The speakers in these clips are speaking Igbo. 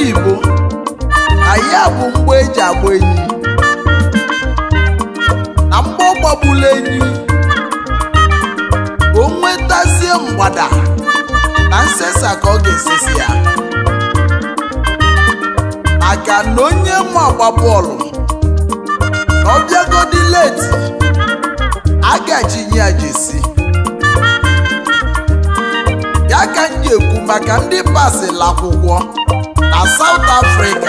oyibo anyị bụ mgbe eji agba enyi na mgbe ọ gbagbula enyi o nwetazie mgbada na nsesa ka ọ ga-esesi ya maka na onye ma agba bọọlụ na ọ bịagodi leti a ga-ejinye ya jesi ya ka m ji ekwu maka ndị pasịla akwụkwọ na South Africa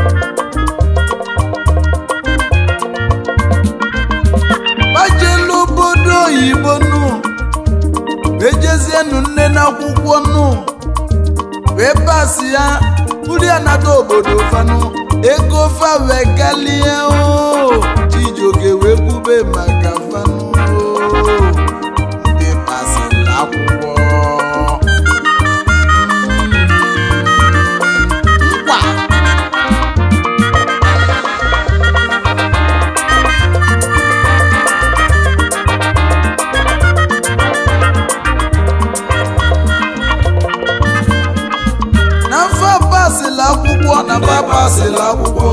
gbajelu obodo oyibo nụ ejezienu nne n'akwụkwọ nụ wee pasị ya uri anata obodo fanụ ego fa wee galie o Chijioke wee kwube maka fanụ o. ndị pasịla akwụkwọ nkwa n'afọ pasịla akwụkwọ na ndị pasịla akwụkwọ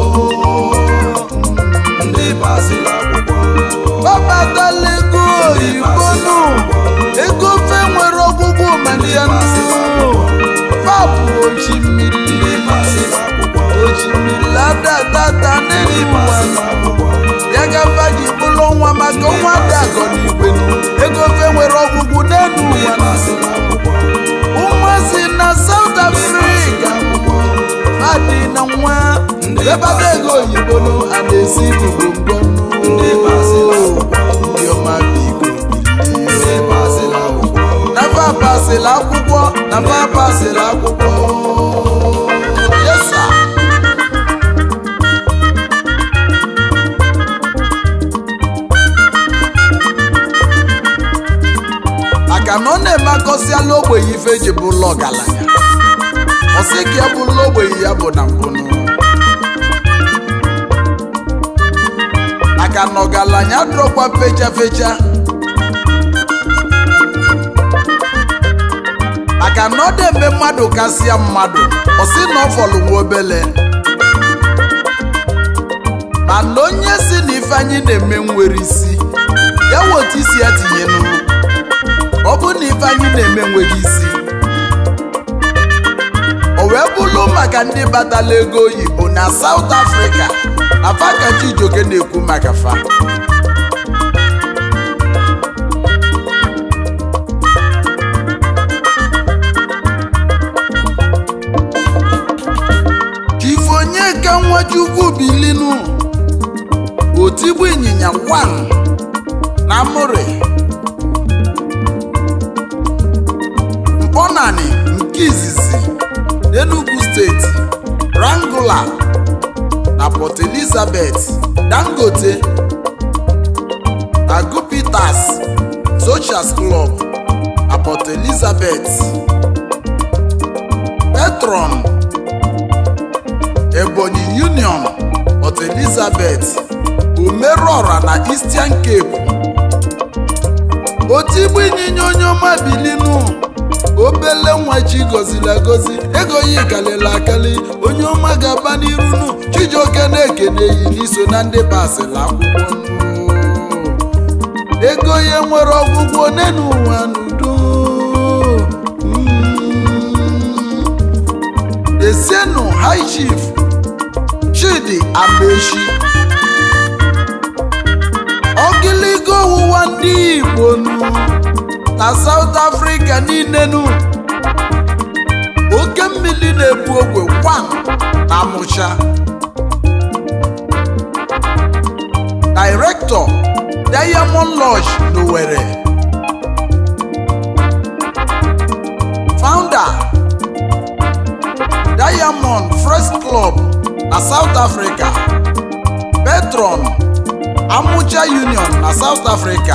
ndị pasịla akwụkwọ babatala ego oyibo nụ ego fe nwere ọgwụgwụ manyanụ fabụ oji mmiri ndị pasịla akwụkwọ oji mmiri ladadata n'elu ụwa ya gafa ji bụrụ nwa maka nwa dị agọ n'igwe ego fe nwere ọgwụgwụ n'elu ndị ụwa pasịla akwụkwọ ụmụazị na South Africa adị na nwa ebata ego oyibo nụ a na-esi gbogbo ndị pasịla akwụkwọ ndị ọma biko bilie ndị pasịla akwụkwọ nafa pasịla akwụkwọ nafa pasịla akwụkwọ yesa maka na ọ na-eme akọsiala ogbenye ife ji bụlụ ọgaranya ọ sị ka ya bụlụ ogbenye ya bụ na mbụnụ maka na ọgaranya dụrọkwa fecha fecha maka na ọ dị eme mmadụ kasịa mmadụ ọ sị na ọ fọlụ nwa obele mana onye si na ife anyị na-eme nwere isi ya wetu isi ya tinye n'ụlọ ọ bụ na ife anyị na-eme nweghị isi o wee bụrụ maka ndị batala ego oyibo na South Africa na fa ka Chijioke na-ekwu maka fa Ifeonyeka Nwachukwu bilinu otigbu ịnyịnya 1 na Amụrị mkpọnani nke izizi n'Enugu steeti Wrangler na Port Elizabeth Dangote na Gupitas Socials Club na Port Elizabeth Petron Ebonyi Union Port Elizabeth Umerọra na Eastern Cape otigbu ịnyịnya onye ọma bilinu obele nwa chi gọziri agọzi ego ya kalịla akali onye ọma ga-aba n'iru nu Chijioke na-ekene yi n'iso na ndị pasịla akwụkwọ nụ. ego ya nwere ọgwụgwọ n'enu ụwa n'udo Mm. esienu high chief Chidi Amechi ogiligo ọwụwa ndị Igbo nụ na South Africa niile nụ oke mmiri na-ebu ogwe kwam na Amụcha Director Diamond Lodge n'Owerri Founder Diamond Fresh Club na South Africa Patron Amucha Union na South Africa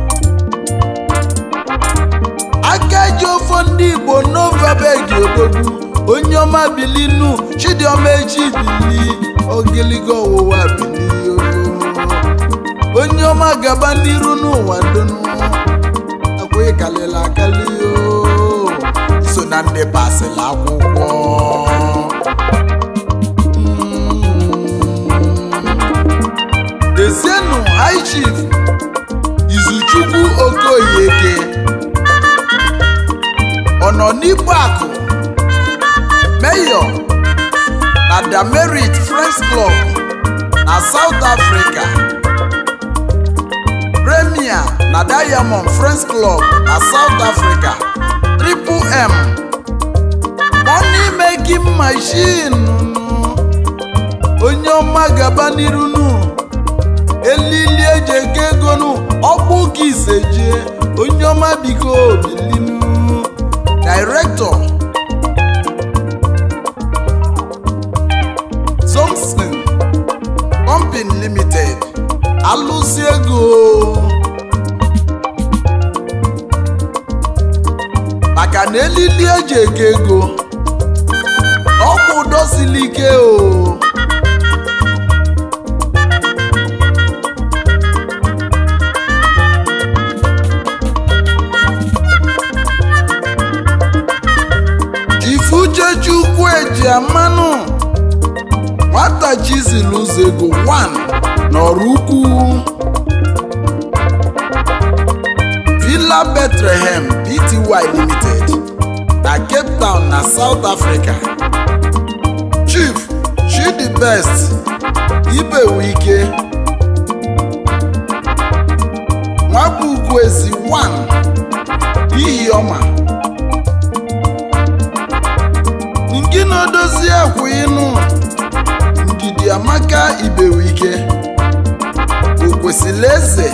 aka ji ofo ndị Igbo n'ovabegi odogwu onye ọma bilinu Chidiọma echi bili ogiligo ọwụwa bili oo. onye ọma gaba n'iru n'ụwa donu akwa ịkalịla akali o so na ndị pasịla akwụkwọ n'igbo akụ mayor na damerit friends club na south africa premier na diamond friends club na south africa triple m money making machine onye ọma gaba n'iru nu elili eji ego ego nu ọkpụ ka iseje onye ọma biko bilinu director Somson Company Limited alụsi ego maka na elili eji ego ego ọkwa ụdọ siri ike o Ifuchechukwu eji amanụ nwata chizil ụzọ ego 1 n'ọrụ ukwu Villa Bethlehem Pty Limited na Cape Town na South Africa Chief Chidi Best Ibewike Nwabugwezi 1 Ihiọma nke na-edozi akwa ịnụ ndidi amaka ibewike o kwesịrị eze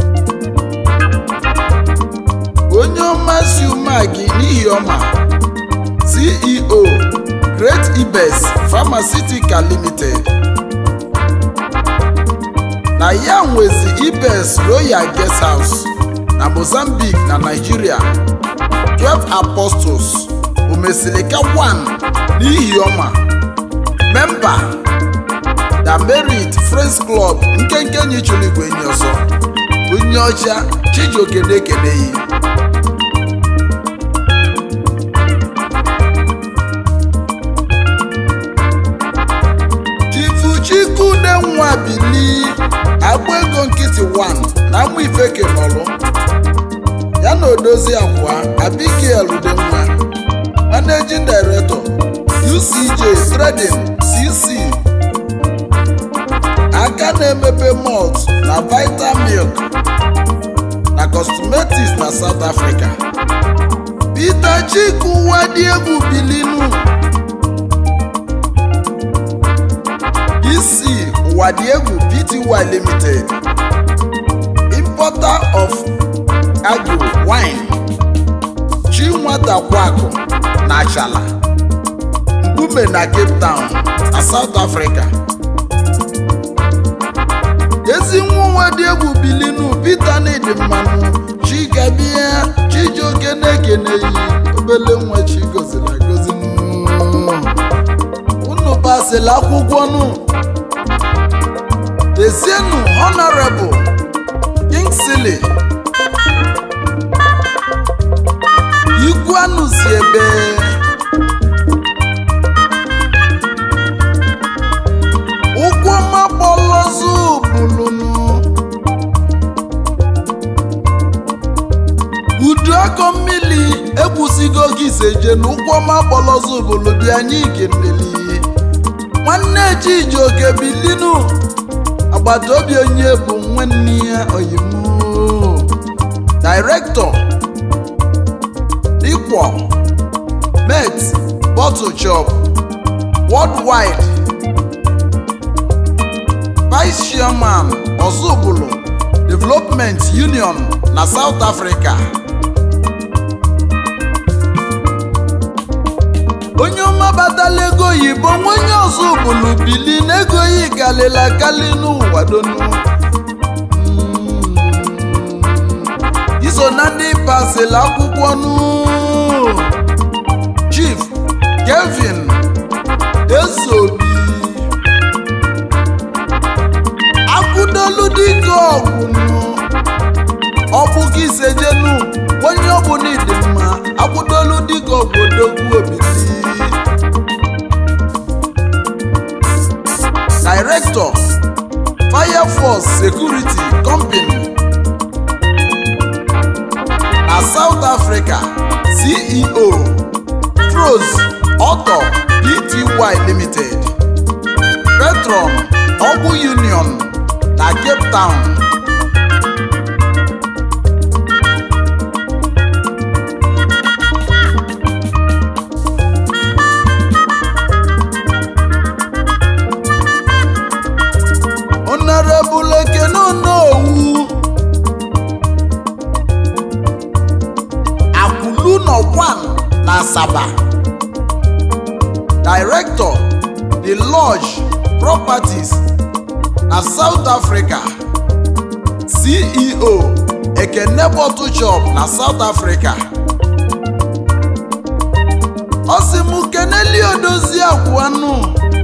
onye ọma si umagi n'ihi ọma ceo great ibes pharmaceutical limited na ya nwezi ibes royal guest house na mozambique na nigeria 12 apostles omesilika 1 n'ihi ọma memba da merit friends club nkenke nyichụrụ igwe enyi ọzọ onye ọcha chijioke na-ekeneghị chifuchikude nwa bili agba ego nkịtị 1 na nwa ifeke nọlụ ya na odozi akwa abigail udenwa managing director ucj trading cc aka na-emepe malt na vital milk na cosmetics na south africa peter chiku wadiegwu bilinu isi wadiegwu pty limited importer of agro wine chinwata kwaku na achala mkpume na cape town na south africa ezi nwa nwa dị egwu bilinu peter nidi mmanụ chigabia chijioke na-ekeneyi obele nwa chi goziri agozi unu pasịrị akwụkwọ nụ dezienu honorable kingsley ikwanụ si ebe ụkwụ ọma kpọlọzụ bulunu udu akọ mmiri ekwusigo gị iseje na ụkwụ ọma kpọlọzụ bulu dị anyị keneli nwanne chijioke bilinu agbata obi onye bụ nwanne ya oyimu director Ikwo, Met, Bottle Shop, Worldwide, Vice Chairman, Ozubulu, Development Union na South Africa. onye ọma batala ego oyibo nwa onye Ozubulu bili n'ego yi galila kali n'ụwa donu iso na ndị pasịrị akwụkwọ nụ chief kevin ezobi akwụdolu dike ọgwụnụ ọbụga isejenu onye ọbụla ịdị mma akwụdolu dike ọgwụdogwu obisi director fire force security company na south africa ceo petros auto pty limited petron ọgwụ union na cape town honorable ekene onowu akwulu nọ 1 na asaba director the lodge properties na south africa ceo ekene bottle shop na south africa ọ sị m keneli odozi akwụanụ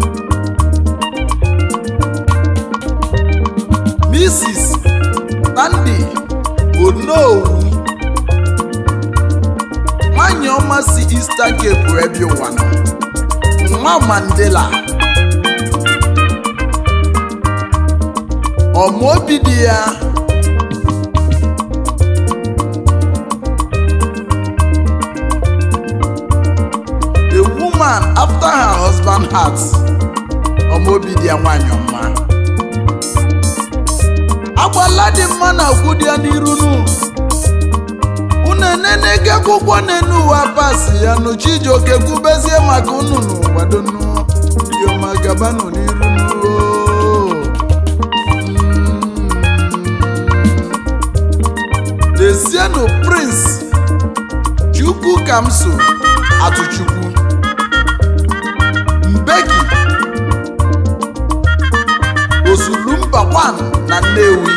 mrs tandi onowu nwanyị ọma si eastern cape ebe ụwa nọ nwa mandela ọmaobi dị ya a woman after her husband heart ọmaobi dị ya nwanyị ọma agbala dị mma na agwụ dị ya n'iru nu unu enenege akwụkwọ n'enu ụwa pasi ya nụ chijioke kwubezie maka unu n'ụwadonu dioma gabanụ n'iru nu dezienụ prince chukwu kamso atụchukwu mbeki osulumba 1 na nnewi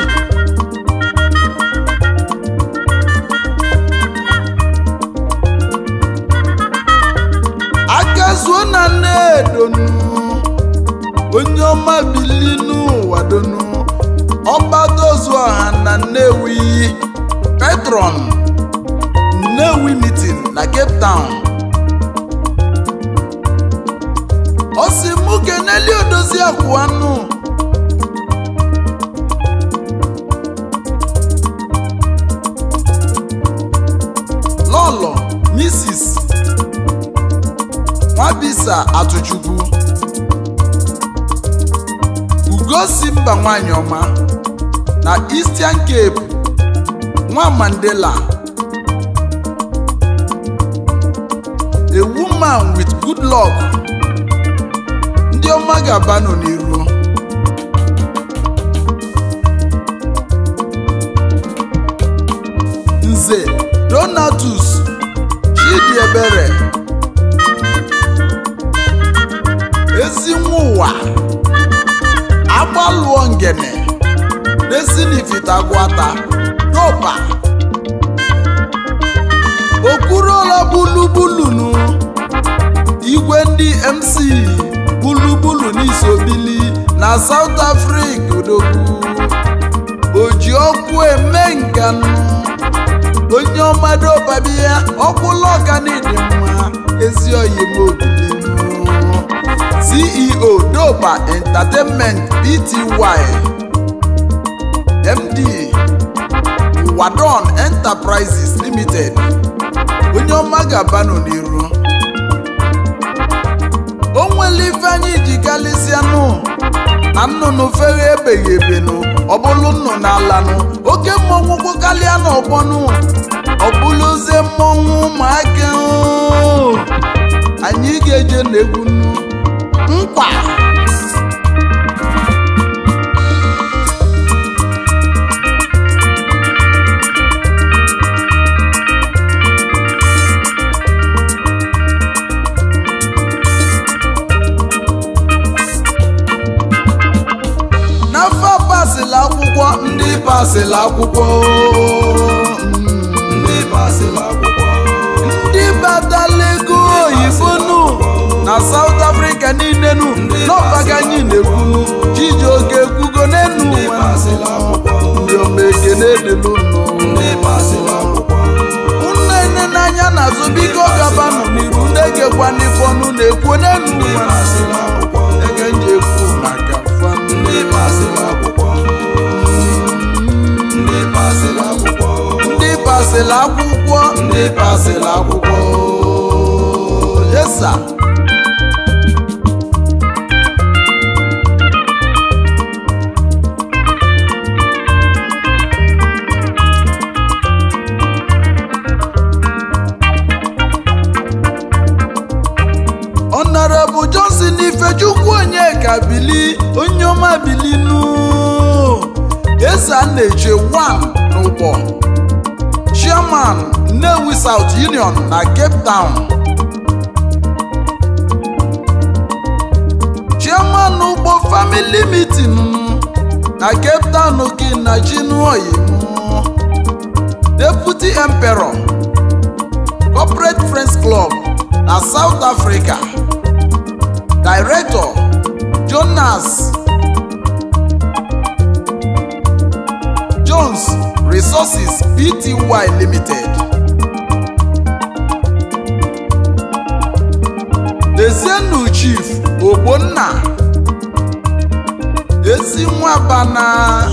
akazuo na nnedonu onye ọma bili n'ụwa donu ọgbadozu ọha na nnewi petron nnewi meeting na cape town ọ sị mụ keneli odozi akwụanụ lọlọ mrs nwabisa atụchukwu ugosi mba nwanyị ọma na eastern cape nwa mandela a woman with good luck ndị ọma ga-abanụ n'iru nze donatus chidiebere ezinwa ụwa agbalụọ ngene desinifitagwata doba okwuruola bulubulunu igwe ndị mc bulubulu n'isobili na south africa odogwu oji ọkụ eme nkanụ onye ọmadobabia ọkwụla ọganidi mma ezi oyimobilinu ceo doba entertainment pty md wadon enterprises limited onye ọma ga-abanụ n'iru o nwere ife anyị ji galịsịanụ na nnụnụ fere ebeghị ebenụ ọbụlụ nnụnụ alanụ oke mmọnwụ gbokalịa n'ọgbọnụ ọbụlụzie mmọnwụ ụmụaka oo. anyị ga-eje n'egwu nnu nkwa n'afọ pasịlị akwụkwọ ndị pasịlị akwụkwọ ndị pasịlị akwụkwọ ndị batala ego oyibo nụ na South Africa niile nụ n'ọbaga anyị na-ekwu Chijioke ekwugo n'enu ndị ụwa pasịlị akwụkwọ ndị ọma ekene dịlụ ndị pasịlị akwụkwọ nne nne n'anya na-azụ biko gabanụ n'iru na-egekwa ndị fọnụ na-ekwu n'enu ndị ụwa pasịlị akwụkwọ ege nji ekwu maka fanụ ndị pasịlị akwụkwọ ndị pasịlị akwụkwọ ndị pasịlị akwụkwọ ndị pasịlị akwụkwọ sir. Honorable Johnson Ifechukwu Onyeka Bili onye ọma bilinu eze a na-eche 1 n'ụgbọ chairman Nnewi South Union na Cape Town chairman ugbo family meeting na Cape Town kina Chinuoyimu deputy emperor corporate friends club na South Africa director Jonas Jones Resources Pty Limited Ezienu Chief Ogbonna Ezi Nwabana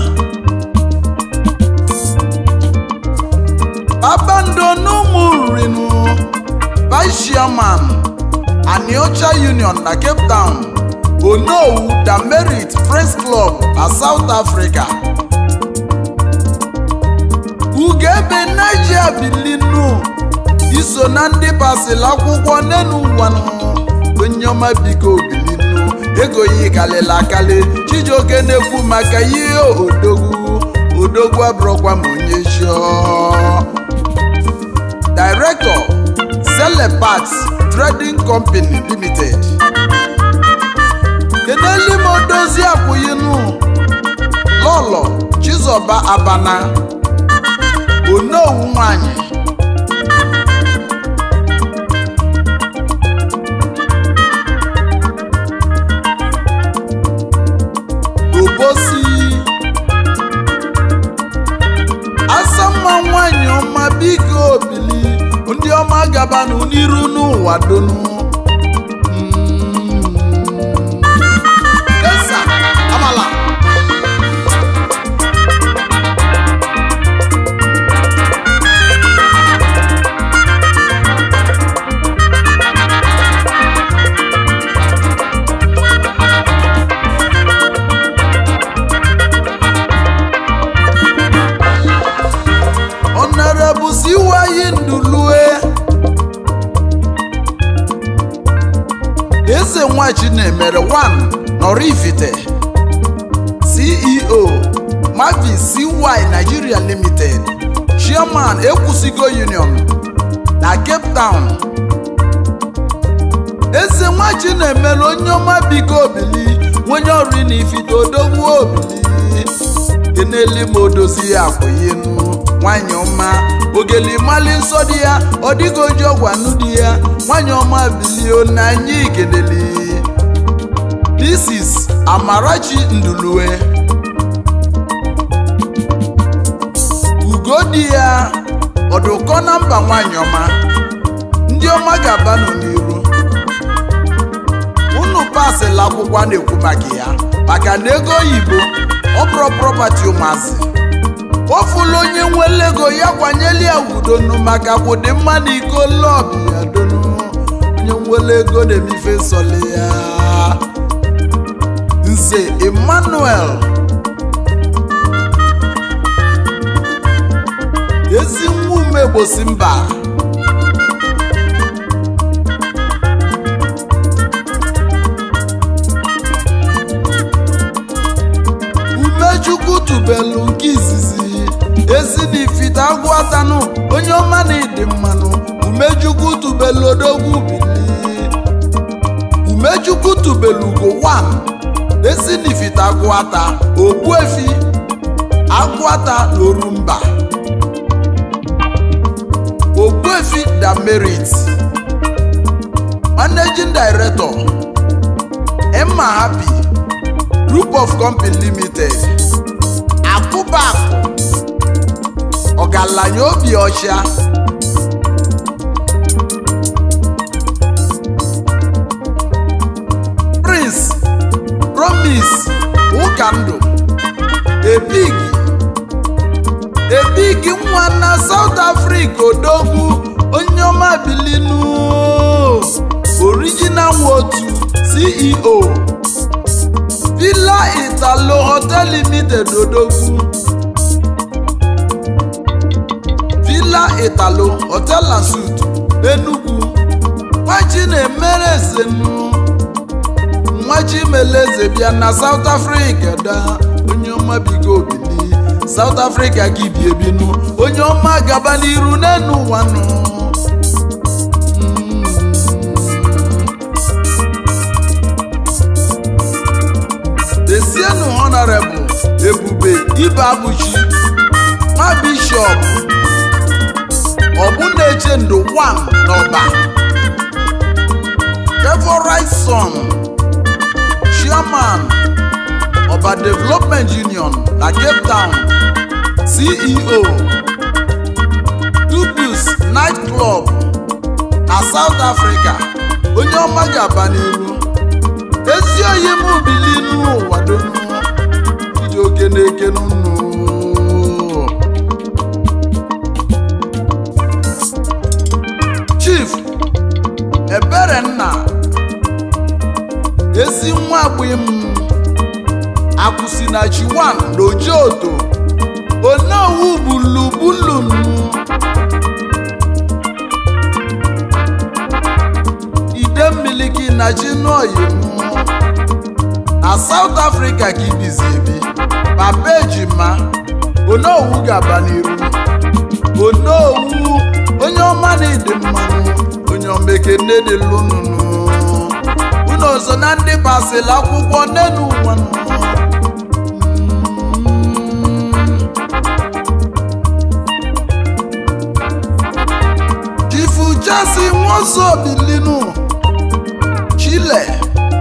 Babando n'ụmụrinu Vice Chairman Aniocha Union na Cape Town Onowu Damerit Friends Club na South Africa Ugebe Niger Bilinu iso na ndị basịrị akwụkwọ n'enu ngwanụ onye ọma biko bilinu ego yi kalịla akali Chijioke na-ekwu maka ihe odogwu odogwu abụrụkwa ma onye chọọ Director Celeparts Trading Company Limited keneli m odozi akwụyinu lọlọ Chizoba Abana onowu nwanyị obosi asamma nwanyị ọma biko obili ndị ọma gabanụ n'iru n'ụwa donu Mm. Esa, amala. Honorable Siwayi Ndulue Eze Nwachi na-emere 1 Nọrifite CEO Mavi CY Nigeria Limited Chairman Ekwusigo Union na Cape Town Eze Nwachi na-emere onye ọma biko obili onye ọrụ na ifite odogwu obili keneli ma odozi ya akwụyinu nwanyị ọma ogeli mali nsọ di ya ọ dịghị oji ọgwanụ di ya nwanyị ọma bilio na anyị keneli this is amarachi ndulue ugo di ya ọdụkọ na mba nwanyị ọma ndị ọma ga-abanụ n'iru unu pasịla akwụkwọ a na-ekwu maka ya maka na ego oyibo ọ bụrụ prọpati ụmụazị ofula onye nwere ego ya kwanyela ya udonu maka kwụdị mma na iko lọbi ya donu onye nwere ego na-emife nsọli ya nze emmanuel ezi nwa umegbosi mba umechukwu tubelu nke izizi ezi na ifite agwụ atanụ onye ọma na ịdị mmanụ umechukwu tubelu odogwu bili umechukwu tubelu ugo 1 ezi na ifite agwụ ata ogbuefi agwụ ata n'orumba ogbuefi damerit managing director emma happy group of company limited akụbakụ ọgaranya obi ọcha prince promise ụkandụ ebig ebig nwa na south africa odogwu onye ọma bilinu original nwotu ceo villa italo hotel limited odogwu villa italo hotel and suit enugu nwachi na-emere ezenu nwachi meleze bịa na south africa da onye ọma bigo obili south africa gị bi ebinu onye ọma gaba n'iru n'enu ụwa nụ desienu honorable ebube ibe abụchi nwa bishọp ọbụna-eche ndụ 1 n'ọba favorite son chairman ọba development union na cape town ceo dubius night club na south africa onye ọma ga-aba n'iru ezi oyi m bili n'ụwa donu iji oke na-eke n'ụnụ chief eberenna ezi nwa agbim akwụsịnachi 1 n'ojoto onowu bulubulum ide mmiliki na chinoyim na south africa ka ibizi ebi papa ejima onowu gaba n'iru onowu onye ọma na ịdị mmanụ onye ọmekene dị lụnụnụ unu ọzọ na ndị basịrị akwụkwọ n'elu ụwa nụ. chifu jasi nwoso bilinu chile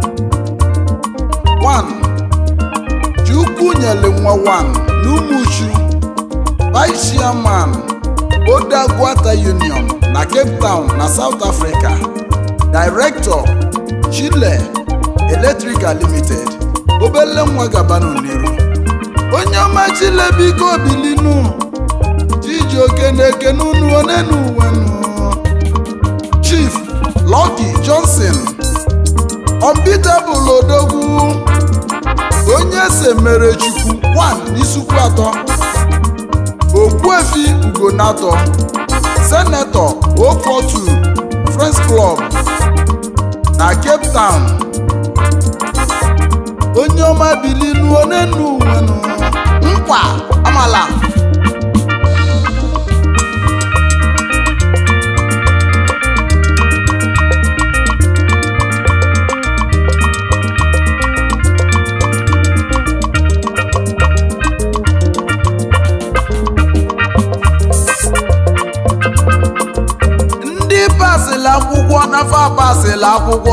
1 chukwu nyere nwa 1 n'umuchu vice chairman Odagwata Union na Cape Town na South Africa Director Chile Electrical Limited obele nwa gabanu n'iru onye ọma Chile biko bilinu Chijioke na-ekene unu onenu uwenu Chief Lucky Johnson Unbeatable Odogwu onye se mere Chukwu 1 n'isukwu atọ Ogbuefi Ugonato Senator Ofotu Friends Club na Cape Town onye ọma bilinu onenu uwenu nkwa amala ndị pasịlị akwụkwọ nafa pasịlị akwụkwọ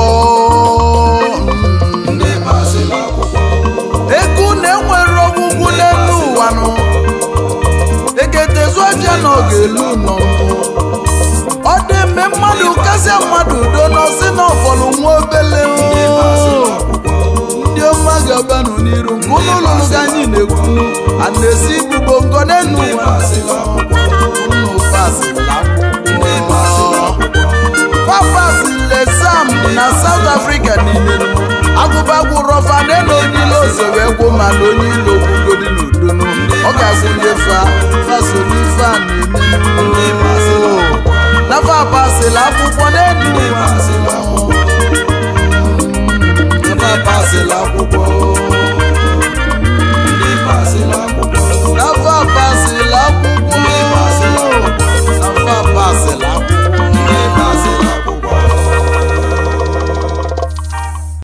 mm. ndị pasịlị akwụkwọ ego na-enwere ọgwụgwụ n'elu ụwa nụ eketezu ọbịa na ọ ga-elu nọ ọ dị mme mmadụ kasịa mmadụ udo n'ọsị na ọfọlụ nwa obele ndị pasịlị o. akwụkwọ ndị ọma ga-abanụ n'iru nke ụlọ ụlụlụ ka anyị na-ekwu a na-esi igbugbo nkọ n'elu ndị ụwa pasịlị akwụkwọ unu pasịlị ndị pasịlị akwụkwọ akwụkwọ papas lesam na south africa niile agụbagwụ rọfa na onye ilo zoro egwu ma na onye ilo kwugodi n'udo ọ ga-agwụ ndị fa faso n'ife a na-eme